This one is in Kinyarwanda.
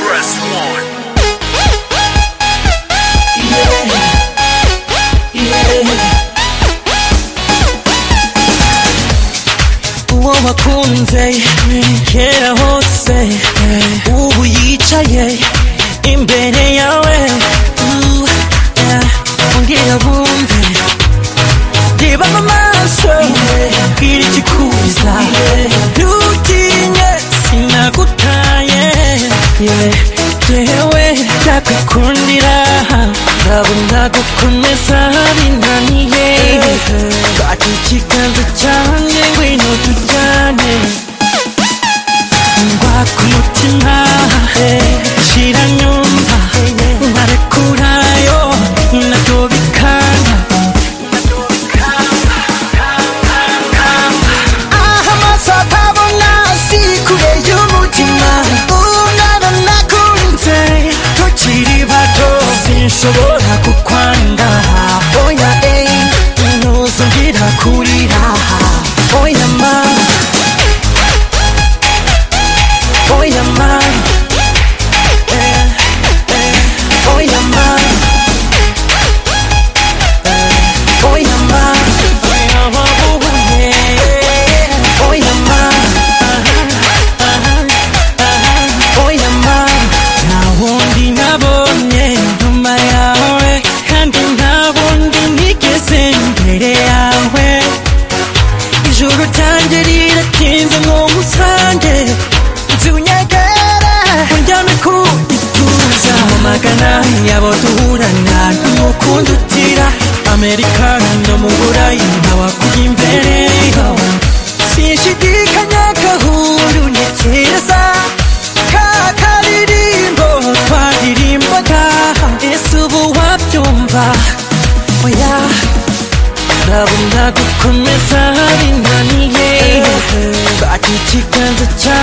press one. uwo wakunze kera hose ubu yicaye imbere yawe ongera bumve reba mu maso bwira ikikuza ntutinye sinagutaye yewe ndagukundira ndabona gukomeza binaniye fata ikiganza cyanjye ngwino tujyane ngwaka umutima shira nyumva narekurayo natobikana aha amaso atabona si kure y'umutima umwana nakunze tukiri bato sinshobora kukwanga oya eyi ntuzongera kurira oya ma oya ma Eh, eh, oya ma oya ma oya ma oya ma oya ma nta wundi nabonye nyuma yawe kandi nta wundi nigeze imbere yawe ijuru ryanjye riratinze nk'umusange nzi unyegere unjyane ku gituza mu magana yabo duhurana n'umukundo utira amerikani no mu burayi ntawa kuri imbere sinshidikanya gahuru ni keza ka karirimbo twaririmbaga ese ubu wabyumva oya ndabona gukomeza binaniye fata ikiganza cyanjye